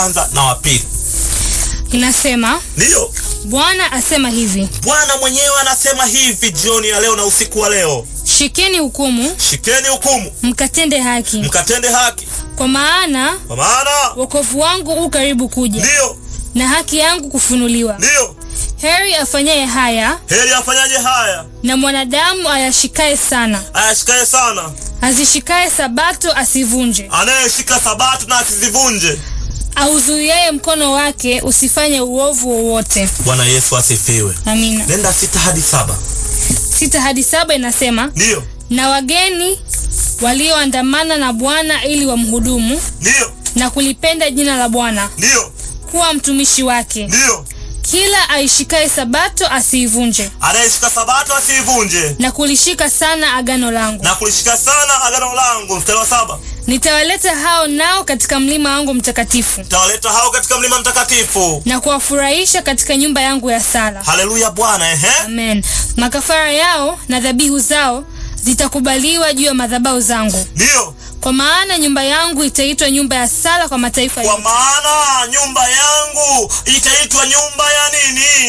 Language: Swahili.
kwanza na wa pili. Inasema Ndiyo, Bwana asema hivi, Bwana mwenyewe anasema hivi jioni ya leo na usiku wa leo, shikeni hukumu, shikeni hukumu, mkatende haki, mkatende haki, kwa maana kwa maana wokovu wangu u karibu kuja, ndiyo, na haki yangu kufunuliwa. ndiyo, Heri afanyaye haya, heri afanyaje haya, na mwanadamu ayashikaye sana, ayashikaye sana, azishikaye sabato asivunje, anayeshika sabato na asizivunje. auzuiaye mkono wake usifanye uovu wowote. Bwana Yesu asifiwe. Amina. Nenda sita hadi saba. Sita hadi saba inasema Ndiyo, na wageni walioandamana na Bwana ili wamhudumu ndiyo, na kulipenda jina la Bwana, ndiyo, kuwa mtumishi wake. ndiyo, Kila aishikaye sabato asiivunje, anayeshika sabato asiivunje na kulishika sana agano langu. na kulishika sana agano langu. Mstari wa saba, Nitawaleta hao nao katika mlima wangu mtakatifu, tawaleta hao katika mlima mtakatifu. na kuwafurahisha katika nyumba yangu ya sala. Haleluya Bwana, ehe, Amen. Makafara yao na dhabihu zao zitakubaliwa juu ya madhabahu zangu, ndiyo, kwa maana nyumba yangu itaitwa nyumba ya sala kwa mataifa kwa yote. maana nyumba yangu itaitwa nyumba ya nini?